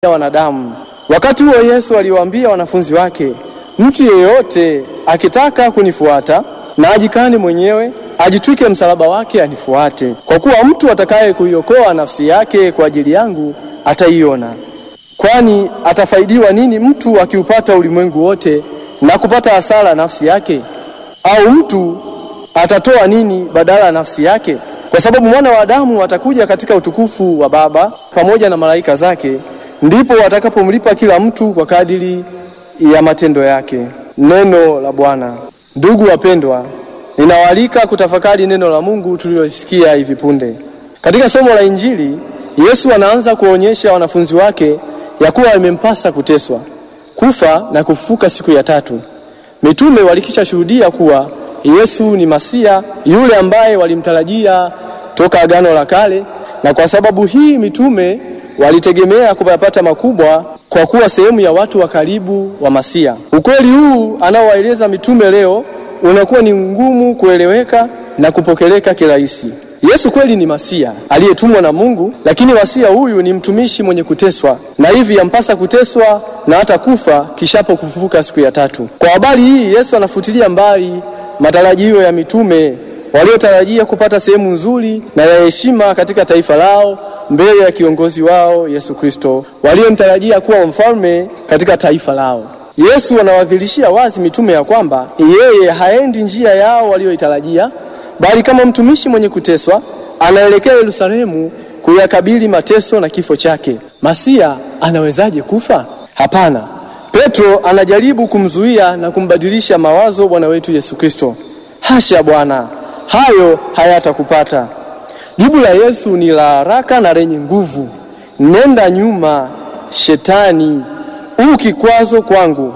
ya wanadamu. Wakati huo Yesu aliwaambia wanafunzi wake, mtu yeyote akitaka kunifuata na ajikane mwenyewe, ajitwike msalaba wake anifuate. Kwa kuwa mtu atakaye kuiokoa nafsi yake kwa ajili yangu ataiona. Kwani atafaidiwa nini mtu akiupata ulimwengu wote na kupata hasara nafsi yake? Au mtu atatoa nini badala ya nafsi yake? Kwa sababu mwana wa Adamu atakuja katika utukufu wa Baba pamoja na malaika zake, ndipo watakapomlipa kila mtu kwa kadiri ya matendo yake. Neno la Bwana. Ndugu wapendwa, ninawaalika kutafakari neno la Mungu tulilosikia hivi punde. Katika somo la Injili, Yesu anaanza kuonyesha wanafunzi wake ya kuwa imempasa kuteswa, kufa na kufufuka siku ya tatu. Mitume walikisha shuhudia kuwa Yesu ni Masia, yule ambaye walimtarajia toka Agano la Kale, na kwa sababu hii mitume walitegemea kupata makubwa kwa kuwa sehemu ya watu wa karibu wa Masia. Ukweli huu anaowaeleza mitume leo unakuwa ni ngumu kueleweka na kupokeleka kirahisi. Yesu kweli ni Masia aliyetumwa na Mungu, lakini Masia huyu ni mtumishi mwenye kuteswa, na hivi yampasa kuteswa na hata kufa kishapo kufufuka siku ya tatu. Kwa habari hii, Yesu anafutilia mbali matarajio ya mitume waliotarajia kupata sehemu nzuri na ya heshima katika taifa lao mbele ya kiongozi wao Yesu Kristo, waliomtarajia kuwa mfalme katika taifa lao. Yesu anawadhihirishia wazi mitume ya kwamba yeye haendi njia yao walioitarajia, bali kama mtumishi mwenye kuteswa anaelekea Yerusalemu kuyakabili mateso na kifo chake. Masia anawezaje kufa? Hapana. Petro anajaribu kumzuia na kumbadilisha mawazo Bwana wetu Yesu Kristo. Hasha Bwana, hayo hayatakupata. Jibu la Yesu ni la haraka na lenye nguvu. Nenda nyuma, Shetani, u kikwazo kwangu,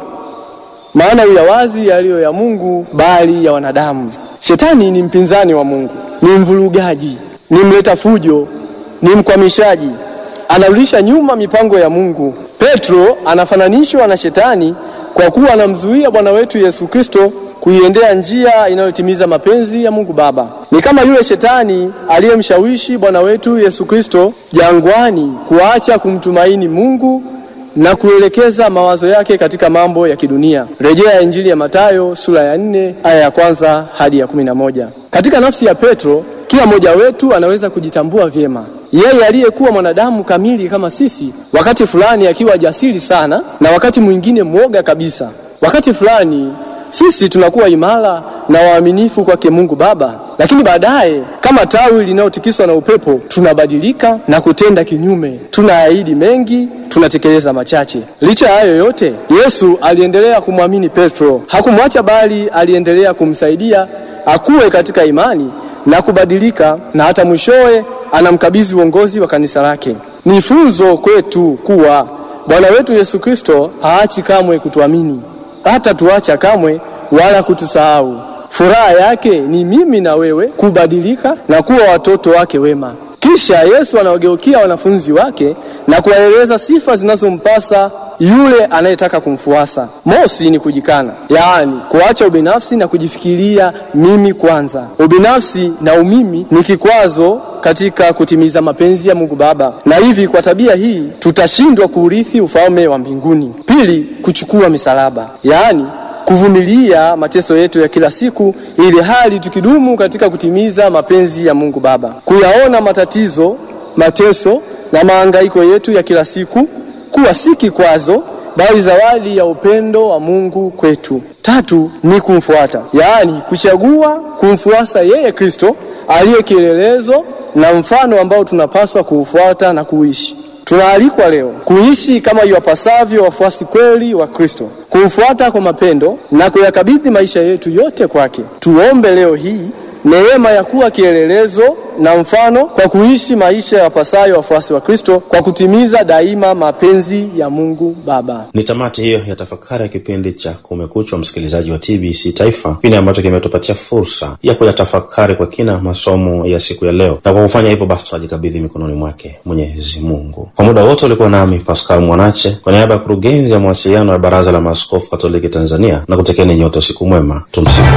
maana uyawazi yaliyo ya Mungu bali ya wanadamu. Shetani ni mpinzani wa Mungu, ni mvurugaji, ni mleta fujo, ni mkwamishaji, anarudisha nyuma mipango ya Mungu. Petro anafananishwa na Shetani kwa kuwa anamzuia Bwana wetu Yesu Kristo kuiendea njia inayotimiza mapenzi ya Mungu Baba. Ni kama yule Shetani aliyemshawishi Bwana wetu Yesu Kristo jangwani kuacha kumtumaini Mungu na kuelekeza mawazo yake katika mambo ya kidunia. Rejea Injili ya Mathayo sura ya nne aya ya kwanza hadi ya kumi na moja. Katika nafsi ya Petro, kila mmoja wetu anaweza kujitambua vyema. Yeye aliyekuwa mwanadamu kamili kama sisi, wakati fulani akiwa jasiri sana na wakati mwingine mwoga kabisa. Wakati fulani sisi tunakuwa imara na waaminifu kwake Mungu Baba, lakini baadaye kama tawi linalotikiswa na upepo tunabadilika na kutenda kinyume. Tunaahidi mengi, tunatekeleza machache. Licha ya hayo yote, Yesu aliendelea kumwamini Petro, hakumwacha bali aliendelea kumsaidia akuwe katika imani na kubadilika, na hata mwishowe anamkabidhi uongozi wa kanisa lake. Ni funzo kwetu kuwa Bwana wetu Yesu Kristo haachi kamwe kutuamini hata tuacha kamwe wala kutusahau. Furaha yake ni mimi na wewe kubadilika na kuwa watoto wake wema. Kisha Yesu anawageukia wanafunzi wake na kuwaeleza sifa zinazompasa yule anayetaka kumfuasa. Mosi ni kujikana, yaani kuacha ubinafsi na kujifikiria mimi kwanza. Ubinafsi na umimi ni kikwazo katika kutimiza mapenzi ya Mungu Baba, na hivi kwa tabia hii tutashindwa kuurithi ufalme wa mbinguni. Pili, kuchukua misalaba, yaani kuvumilia mateso yetu ya kila siku, ili hali tukidumu katika kutimiza mapenzi ya Mungu Baba, kuyaona matatizo, mateso na mahangaiko yetu ya kila siku kuwa si kikwazo bali zawadi ya upendo wa Mungu kwetu. Tatu ni kumfuata, yaani kuchagua kumfuasa yeye Kristo aliye kielelezo na mfano ambao tunapaswa kuufuata na kuishi. Tunaalikwa leo kuishi kama iwapasavyo wafuasi kweli wa Kristo, kumfuata kwa mapendo na kuyakabidhi maisha yetu yote kwake. Tuombe leo hii neema ya kuwa kielelezo na mfano kwa kuishi maisha yapasayo wafuasi wa Kristo kwa kutimiza daima mapenzi ya Mungu Baba. Ni tamati hiyo ya tafakari ya kipindi cha Kumekucha, msikilizaji wa TBC Taifa, kipindi ambacho kimetupatia fursa ya kuyatafakari kwa kina masomo ya siku ya leo, na kwa kufanya hivyo basi tunajikabidhi mikononi mwake Mwenyezi Mungu. Kwa muda wote ulikuwa nami Pascal Mwanache kwa niaba ya kurugenzi ya mawasiliano ya Baraza la Maaskofu Katoliki Tanzania, na kutekeni nyote usiku mwema. Tumsifu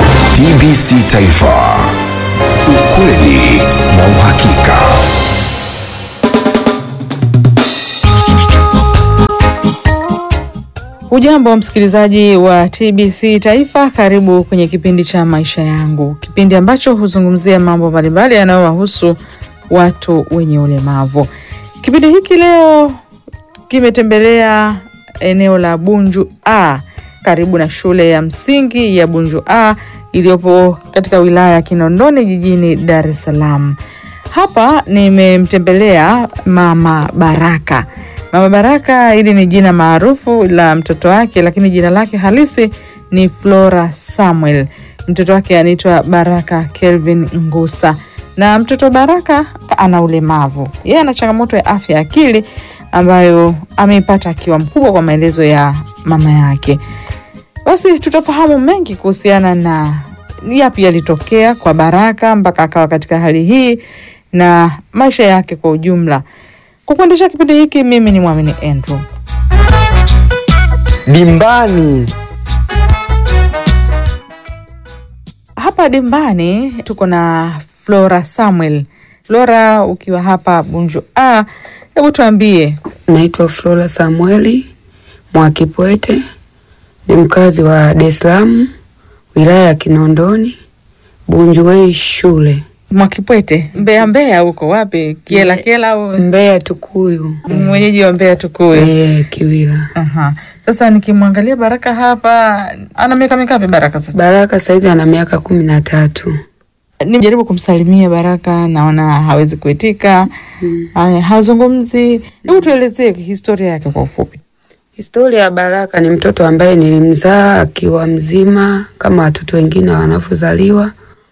TBC Taifa, ukweli na uhakika. Ujambo msikilizaji wa TBC Taifa, karibu kwenye kipindi cha maisha yangu, kipindi ambacho huzungumzia mambo mbalimbali yanayowahusu watu wenye ulemavu. Kipindi hiki leo kimetembelea eneo la Bunju A karibu na shule ya msingi ya Bunju A iliyopo katika wilaya ya Kinondoni jijini Dar es Salaam. Hapa nimemtembelea Mama Baraka. Mama Baraka hili ni jina maarufu la mtoto wake, lakini jina lake halisi ni Flora Samuel. Mtoto wake anaitwa Baraka Kelvin Ngusa, na mtoto Baraka ana ulemavu. Yeye ana changamoto ya afya ya akili ambayo ameipata akiwa mkubwa, kwa maelezo ya mama yake. Basi tutafahamu mengi kuhusiana na yapi yalitokea kwa Baraka mpaka akawa katika hali hii na maisha yake kwa ujumla. Kwa kuendesha kipindi hiki, mimi ni Mwamini Andrew. Dimbani. Hapa dimbani tuko na Flora Samuel. Flora, ukiwa hapa Bunju A, hebu tuambie Naitwa Flora Samueli Mwakipwete, ni mkazi wa Dar es Salaam, wilaya ya Kinondoni, Bunjuwei shule, Mwakipwete, Mbeya. Mbeya huko wapi? Kiela Kiela au Mbeya Tukuyu, mwenyeji wa Mbeya Tukuyu? eh, Kiwila. Aha. Sasa nikimwangalia Baraka hapa, ana miaka mingapi Baraka sasa? Baraka saizi ana miaka kumi na tatu. Nimejaribu kumsalimia Baraka, naona hawezi kuitika. Haya, hazungumzi. Hebu tuelezee historia yake kwa ufupi. Historia ya Baraka ni mtoto ambaye nilimzaa akiwa mzima kama watoto wengine wanavyozaliwa,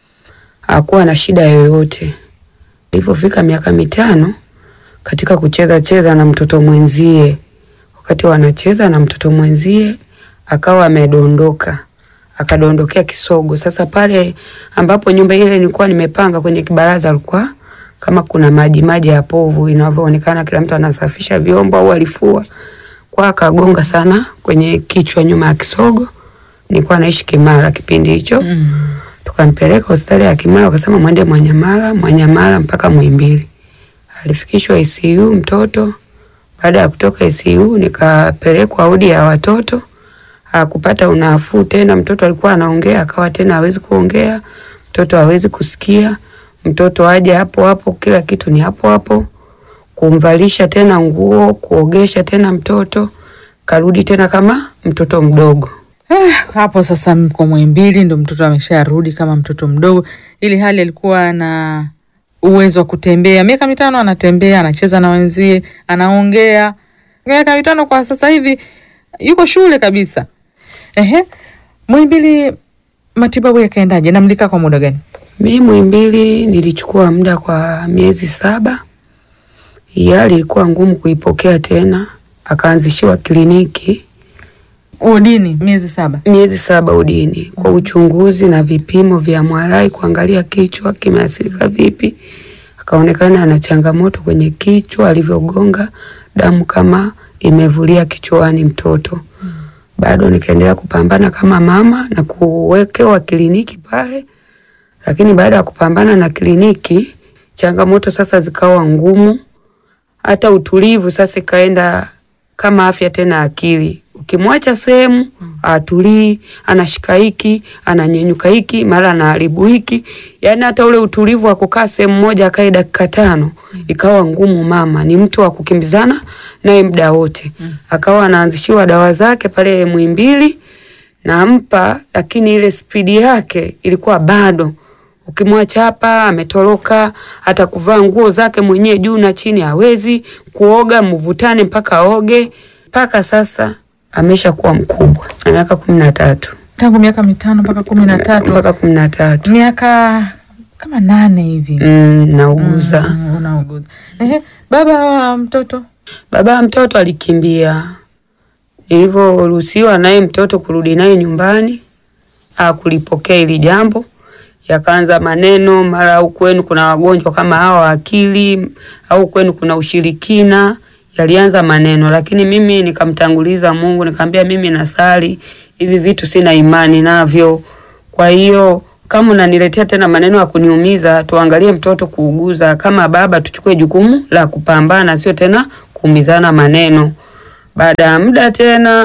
hakuwa na shida yoyote. Ilipofika miaka mitano, katika kucheza cheza na mtoto mwenzie, wakati wanacheza na mtoto mwenzie akawa amedondoka, akadondokea kisogo. Sasa pale ambapo nyumba ile nilikuwa nimepanga kwenye kibaraza, alikuwa kama kuna maji maji ya povu inavyoonekana, kila mtu anasafisha vyombo au alifua kwa akagonga sana kwenye kichwa nyuma ya kisogo. Nilikuwa naishi Kimara kipindi hicho mm. Tukampeleka hospitali ya Kimara, wakasema mwende Mwanyamala, Mwanyamala mpaka Muhimbili. Alifikishwa ICU mtoto. Baada ya kutoka ICU nikapelekwa wodi ya watoto, hakupata unafuu tena. Mtoto alikuwa anaongea akawa tena hawezi kuongea, mtoto hawezi kusikia, mtoto aje hapo hapo, kila kitu ni hapo hapo kumvalisha tena nguo, kuogesha tena mtoto, karudi tena kama mtoto mdogo. Eh, hapo sasa mko Muhimbili, ndo mtoto amesharudi kama mtoto mdogo, ili hali alikuwa na uwezo wa kutembea. Miaka mitano anatembea, anacheza na wenzie, anaongea. Miaka mitano kwa sasa hivi yuko shule kabisa. Ehe, Muhimbili matibabu yakaendaje na mlikaa kwa muda gani? Mi Muhimbili nilichukua muda kwa miezi saba. Hii hali ilikuwa ngumu kuipokea tena, akaanzishiwa kliniki Udini miezi saba. miezi saba udini kwa uchunguzi na vipimo vya MRI kuangalia kichwa kimeathirika vipi. Akaonekana ana changamoto kwenye kichwa, alivyogonga damu kama imevulia kichwani mtoto. Bado nikaendelea kupambana kama mama na kuwekewa kliniki pale, lakini baada ya kupambana na kliniki, changamoto sasa zikawa ngumu, hata utulivu sasa ikaenda kama afya tena akili. Ukimwacha sehemu atulii, anashika hiki, ananyenyuka hiki, mara anaharibu hiki, yaani hata ule utulivu wa kukaa sehemu moja akae dakika tano ikawa ngumu. Mama ni mtu wa kukimbizana naye muda wote, akawa anaanzishiwa dawa zake pale Muhimbili nampa, lakini ile spidi yake ilikuwa bado Ukimwacha hapa ametoroka, hata kuvaa nguo zake mwenyewe juu na chini hawezi, kuoga mvutane mpaka oge. Mpaka sasa amesha kuwa mkubwa na miaka kumi na tatu Tangu miaka mitano mpaka kumi na tatu mpaka kumi na tatu miaka kama nane hivi mm, nauguza. Mm, unauguza. Ehe, baba wa mtoto Baba ya mtoto alikimbia, nilivyoruhusiwa naye mtoto kurudi naye nyumbani akulipokea hili jambo, yakaanza maneno, mara au kwenu kuna wagonjwa kama hawa wa akili, au kwenu kuna ushirikina. Yalianza maneno, lakini mimi nikamtanguliza Mungu, nikamwambia mimi nasali, hivi vitu sina imani navyo. Kwa hiyo kama unaniletea tena maneno ya kuniumiza, tuangalie mtoto kuuguza. Kama baba, tuchukue jukumu la kupambana, sio tena kuumizana maneno. Baada ya muda tena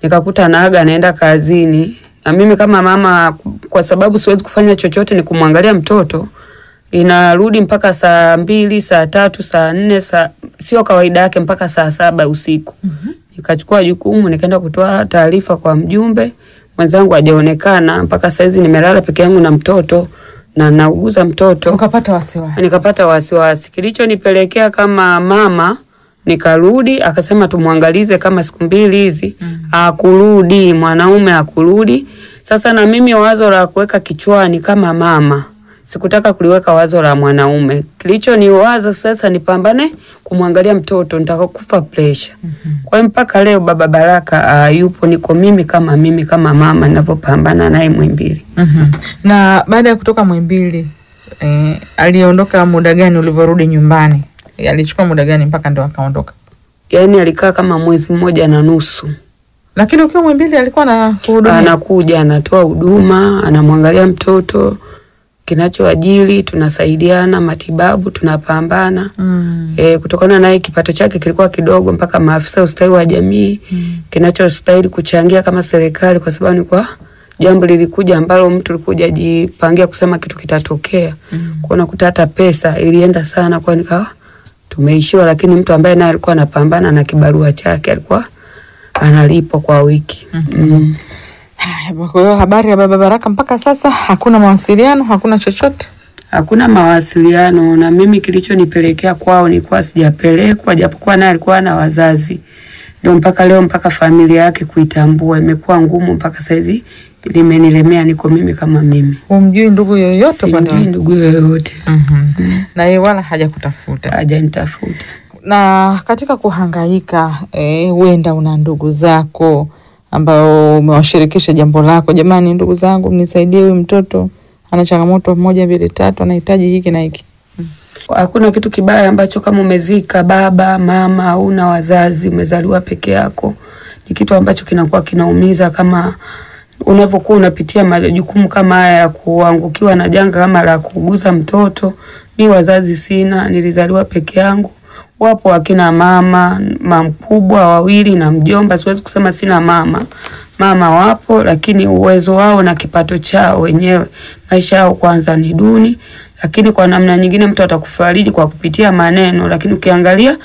nikakuta naaga anaenda kazini, na mimi kama mama, kwa sababu siwezi kufanya chochote, ni kumwangalia mtoto, inarudi mpaka saa mbili, saa tatu, saa nne, saa sio kawaida yake mpaka saa saba usiku. Nikachukua jukumu nikaenda kutoa taarifa kwa mjumbe mwenzangu, hajaonekana mpaka saizi, nimelala peke yangu na mtoto na nauguza mtoto Ukapata wasiwasi. nikapata wasiwasi. Kilichonipelekea kama mama, nikarudi akasema tumwangalize kama siku mbili hizi. Akurudi mwanaume akurudi. Sasa na mimi wazo la kuweka kichwani kama mama sikutaka kuliweka wazo la mwanaume. Kilichoniwaza sasa nipambane kumwangalia mtoto, nitakufa pressure. Kwa hiyo mpaka leo baba Baraka uh, yupo, niko mimi kama mimi kama mama ninavyopambana naye Mwimbili. Mhm. Na baada ya kutoka Mwimbili eh, aliondoka muda gani ulivyorudi nyumbani? Eh, alichukua muda gani mpaka ndo akaondoka? Yaani alikaa kama mwezi mmoja na nusu. Lakini ukiwa Mwimbili alikuwa na kuhudumia. anakuja anatoa huduma, anamwangalia mtoto, kinachoajili tunasaidiana, matibabu tunapambana. Mm. E, kutokana naye kipato chake kilikuwa kidogo, mpaka maafisa ustawi wa jamii kinachostahili kuchangia kama serikali, kwa sababu ni kwa jambo lilikuja ambalo mtu alikuja jipangia kusema kitu kitatokea mm. kwa unakuta hata pesa ilienda sana, kwa nikawa tumeishiwa, lakini mtu ambaye naye alikuwa anapambana na kibarua chake alikuwa analipwa kwa wiki mm. Haya, Kwa hiyo habari ya baba Baraka mpaka sasa hakuna mawasiliano, hakuna chochote. Hakuna mawasiliano na mimi, kilichonipelekea kwao nilikuwa sijapelekwa, japokuwa naye alikuwa na wazazi. Ndio mpaka leo, mpaka familia yake kuitambua imekuwa ngumu, mpaka saizi limenilemea, niko mimi kama mimi, Humjui ndugu yoyote upande simjui wako? ndugu yoyote, Mhm. Na yeye wala hajakutafuta. hajanitafuta. Na katika kuhangaika eh, huenda una ndugu zako ambao umewashirikisha jambo lako, jamani, ndugu zangu, mnisaidie, huyu mtoto ana changamoto moja mbili tatu, anahitaji hiki na hiki. Hakuna kitu kibaya ambacho kama umezika baba mama au na wazazi, umezaliwa peke yako, ni kitu ambacho kinakuwa kinaumiza, kama unavyokuwa unapitia majukumu kama haya ya kuangukiwa na janga kama la kuuguza mtoto. Mi wazazi sina, nilizaliwa peke yangu. Wapo akina mama mamkubwa wawili na mjomba, siwezi kusema sina mama. Mama wapo, lakini uwezo wao na kipato chao wenyewe, maisha yao kwanza ni duni, lakini kwa namna nyingine mtu atakufariji kwa kupitia maneno, lakini ukiangalia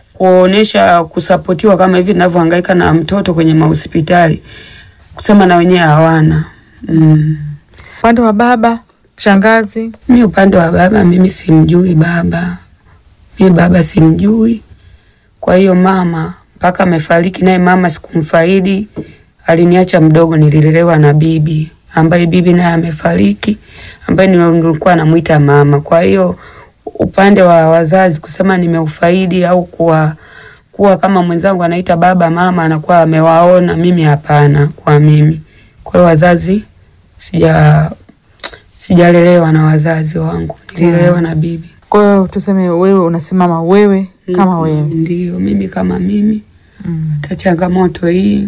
kuonesha kusapotiwa kama hivi ninavyohangaika na mtoto kwenye mahospitali, kusema na wenyewe hawana mm. Upande wa baba, shangazi, Mi upande wa baba, mimi simjui baba, mi baba simjui. Kwa hiyo mama mpaka amefariki, naye mama sikumfaidi, aliniacha mdogo, nililelewa na bibi ambaye bibi naye amefariki, ambaye nilikuwa namuita mama. Kwa hiyo upande wa wazazi kusema nimeufaidi au kuwa kuwa kama mwenzangu anaita baba mama anakuwa amewaona, mimi hapana. Kwa mimi, kwa hiyo wazazi sija sijalelewa na wazazi wangu, nililelewa na bibi. kwa hiyo tuseme wewe unasimama wewe kama Mm, wewe. Ndio mimi kama mimi. Mm. Hata changamoto hii,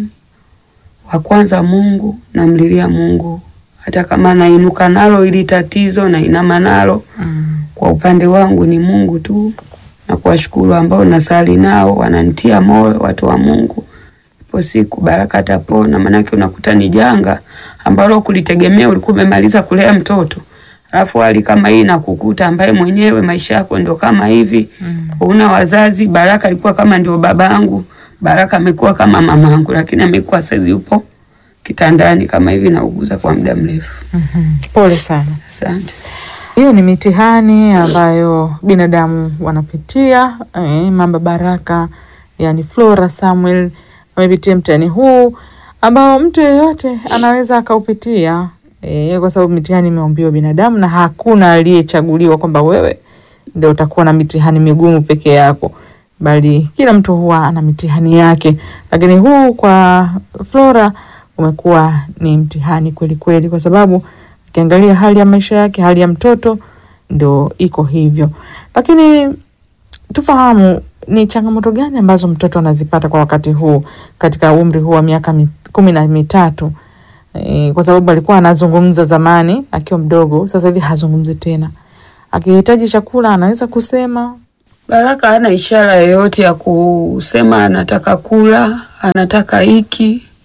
wa kwanza Mungu, namlilia Mungu, hata kama nainuka nalo ili tatizo nainama nalo Mm. kwa upande wangu ni Mungu tu, na kuwashukuru ambao nasali nao wananitia moyo, watu wa Mungu. Ipo siku Baraka atapona, maanake unakuta ni janga ambalo kulitegemea, ulikuwa umemaliza kulea mtoto alafu hali kama hii nakukuta, ambaye mwenyewe maisha yako ndo kama hivi mm. una wazazi. Baraka alikuwa kama ndio baba yangu, Baraka amekuwa kama mama yangu, lakini amekuwa saizi yupo kitandani kama hivi, nauguza kwa muda mrefu. Mhm. Pole sana. Asante. Hiyo ni mitihani ambayo binadamu wanapitia. Eh, mama Baraka yani Flora Samuel amepitia mtihani huu ambao mtu yeyote anaweza akaupitia, eh, kwa sababu mitihani imeumbiwa binadamu na hakuna aliyechaguliwa kwamba wewe ndio utakuwa na mitihani migumu peke yako, bali kila mtu huwa ana mitihani yake, lakini huu kwa Flora umekuwa ni mtihani kweli kweli, kwa sababu ukiangalia hali ya maisha yake, hali ya mtoto ndo iko hivyo. Lakini tufahamu ni changamoto gani ambazo mtoto anazipata kwa wakati huu katika umri huu wa miaka mi, kumi na mitatu e, kwa sababu alikuwa anazungumza zamani akiwa mdogo, sasa hivi hazungumzi tena. Akihitaji chakula anaweza kusema Baraka hana ishara yoyote ya kusema anataka kula, anataka hiki.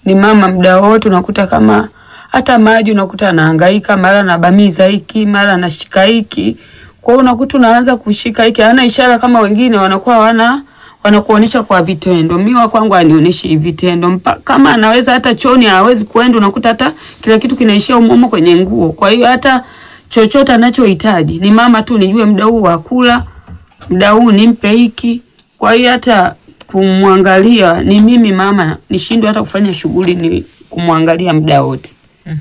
ni mama muda wote, unakuta kama hata maji unakuta anahangaika, mara anabamiza hiki, mara anashika hiki. Kwa hiyo unakuta unaanza kushika hiki, hana ishara kama wengine wanakuwa wana wanakuonesha kwa vitendo. Mimi wa kwangu anionyeshi vitendo. Mpa, kama anaweza hata choni hawezi kuenda, unakuta hata kila kitu kinaishia umomo kwenye nguo. Kwa hiyo hata chochote anachohitaji ni mama tu, nijue muda huu wa kula, muda huu nimpe hiki. Kwa hiyo hata kumwangalia ni mimi mama, nishindwe hata kufanya shughuli ni kumwangalia muda wote.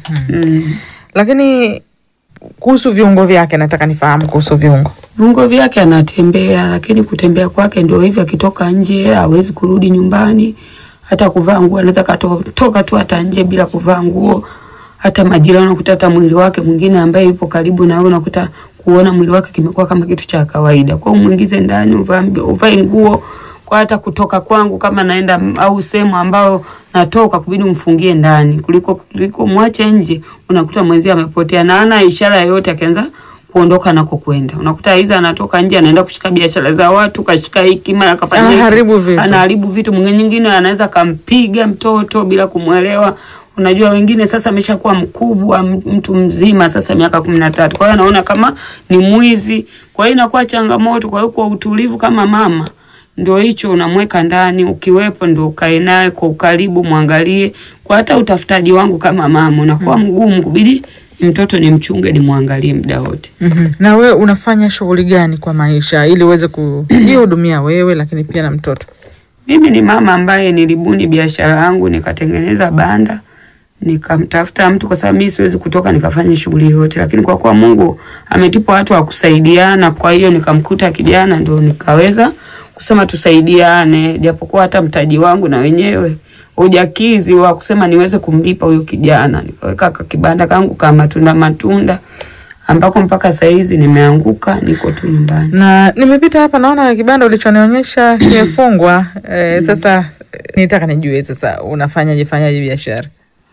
Mm. Lakini kuhusu viungo vyake, nataka nifahamu kuhusu viungo. Viungo vyake anatembea, lakini kutembea kwake ndio hivyo, akitoka nje hawezi kurudi nyumbani. Hata kuvaa nguo anaweza katoka tu hata nje bila kuvaa nguo. Hata majirani unakuta hata mwili wake mwingine ambaye yupo karibu na wewe unakuta kuona mwili wake kimekuwa kama kitu cha kawaida. Kwa hiyo muingize ndani, uvae uvae nguo kwa hata kutoka kwangu kama naenda au sehemu ambao natoka kubidi umfungie ndani kuliko kuliko mwache nje, unakuta mwenzie amepotea na ana ishara yoyote, akianza kuondoka nako kwenda, unakuta hiza anatoka nje anaenda kushika biashara za watu, kashika hiki mara kafanya hiki. Anaharibu vitu. anaharibu vitu. Mwingine nyingine anaweza kampiga mtoto bila kumwelewa. Unajua wengine sasa ameshakuwa mkubwa, m- mtu mzima sasa miaka kumi na tatu, kwa hiyo anaona kama ni mwizi, kwa hiyo inakuwa changamoto. Kwa hiyo kwa utulivu kama mama ndio hicho unamweka ndani, ukiwepo ndio ukae naye kwa ukaribu, mwangalie. Kwa hata utafutaji wangu kama mama unakuwa mgumu, kubidi ni mtoto ni mchunge, ni mwangalie muda wote. Mhm. Na wewe unafanya shughuli gani kwa maisha ili uweze kujihudumia wewe, lakini pia na mtoto? Mimi ni mama ambaye nilibuni biashara yangu nikatengeneza banda nikamtafuta mtu, kwa sababu mimi siwezi kutoka nikafanya shughuli yote, lakini kwa kuwa Mungu ametipa watu wa kusaidiana, kwa hiyo nikamkuta kijana, ndio nikaweza kusema tusaidiane, japokuwa hata mtaji wangu na wenyewe ujakizi wa kusema niweze kumlipa huyo kijana. Nikaweka ka kibanda kangu ka matunda matunda, ambako mpaka saa hizi nimeanguka, niko tu nyumbani. Na nimepita hapa naona kibanda ulichonionyesha kimefungwa. Eh, sasa eh, nitaka nijue sasa unafanyaje fanyaje biashara?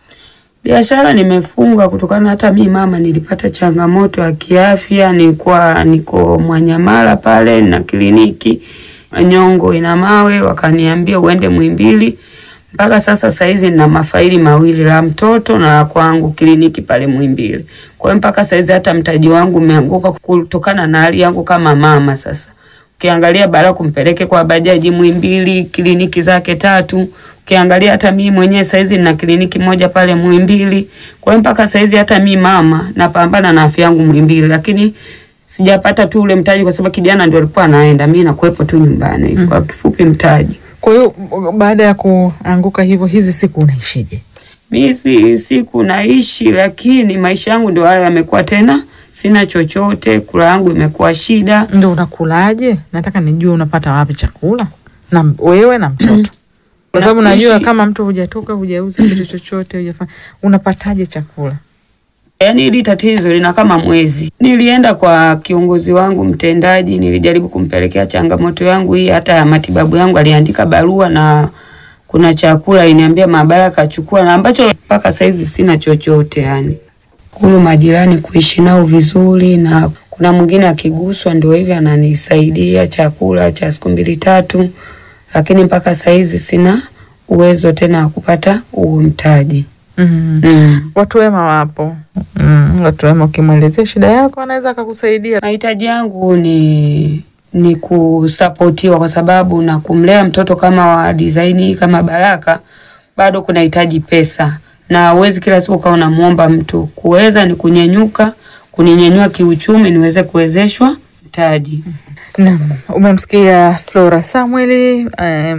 Biashara nimefunga kutokana hata mi mama nilipata changamoto ya kiafya, nilikuwa niko Mwanyamala pale na kliniki Nyongo ina mawe, wakaniambia uende Muhimbili. Mpaka sasa saizi nina mafaili mawili la mtoto na la kwangu kliniki pale Muhimbili. Kwa hiyo mpaka saizi hata mtaji wangu umeanguka kutokana na hali yangu kama mama sasa. Ukiangalia bara kumpeleke kwa bajaji Muhimbili, kliniki zake tatu. Ukiangalia hata mimi mwenyewe saizi nina kliniki moja pale Muhimbili. Kwa hiyo mpaka saizi hata mimi mama napambana na afya yangu Muhimbili, lakini sijapata tu ule mtaji kwa sababu kijana ndio alikuwa anaenda, mimi nakuwepo tu nyumbani. Kwa kifupi mtaji. Kwa hiyo baada ya kuanguka hivyo, hizi siku unaishije? Mi si siku naishi, lakini maisha yangu ndio hayo yamekuwa tena, sina chochote, kula yangu imekuwa shida. Ndio unakulaje? Nataka nijue unapata wapi chakula na wewe na mtoto, kwa sababu najua Nakuishi- kama mtu hujatoka hujauza kitu chochote hujafanya, unapataje chakula? Yaani hili tatizo lina kama mwezi. Nilienda kwa kiongozi wangu mtendaji, nilijaribu kumpelekea changamoto yangu hii, hata ya matibabu yangu, aliandika barua na kuna chakula iniambia maabara kachukua, na ambacho mpaka saizi sina chochote yani. Kulu majirani kuishi nao vizuri, na kuna mwingine akiguswa ndio hivi ananisaidia chakula cha siku mbili tatu, lakini mpaka saizi sina uwezo tena wa kupata huo mtaji. mm. Mm. Watu wema wapo mm. Watu wema ukimwelezea shida yako anaweza akakusaidia. Mahitaji yangu ni ni kusapotiwa kwa sababu na kumlea mtoto kama wa design hii kama Baraka bado kunahitaji pesa, na huwezi kila siku ukawa unamuomba mtu. Kuweza ni kunyenyuka, kuninyenyua kiuchumi, niweze kuwezeshwa mtaji. Naam, umemsikia Flora Samuel eh,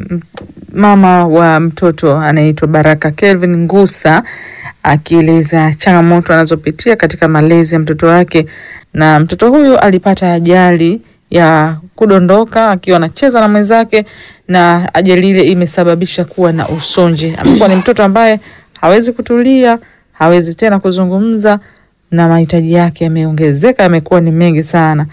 mama wa mtoto anaitwa Baraka Kelvin Ngusa akieleza changamoto anazopitia katika malezi ya mtoto wake, na mtoto huyu alipata ajali ya kudondoka akiwa anacheza na mwenzake, na ajali ile imesababisha kuwa na usonji. Amekuwa ni mtoto ambaye hawezi kutulia, hawezi tena kuzungumza, na mahitaji yake yameongezeka, yamekuwa ni mengi sana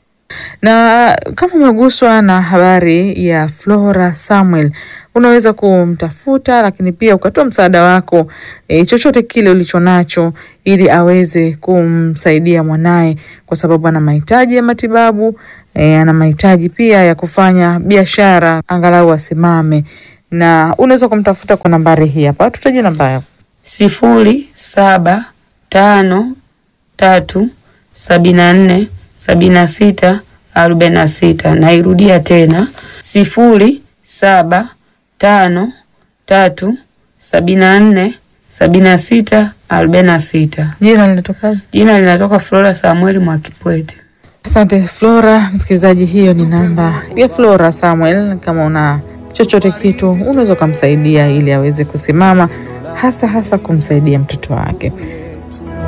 na kama umeguswa na habari ya Flora Samuel, unaweza kumtafuta, lakini pia ukatoa msaada wako e, chochote kile ulicho nacho, ili aweze kumsaidia mwanaye, kwa sababu ana mahitaji ya matibabu e, ana mahitaji pia ya kufanya biashara, angalau asimame na unaweza kumtafuta kwa nambari hii hapa, tutaje namba yako. sifuri saba tano tatu sabini na nne sabini na sita arobaini na sita. Nairudia tena sifuri saba tano tatu sabini na nne sabini na sita arobaini na sita. Jina linatokaje? Jina linatoka Flora Samueli Mwakipwete. Asante Flora. Msikilizaji, hiyo ni namba ya Flora Samuel. Kama una chochote kitu, unaweza ukamsaidia ili aweze kusimama, hasa hasa kumsaidia mtoto wake.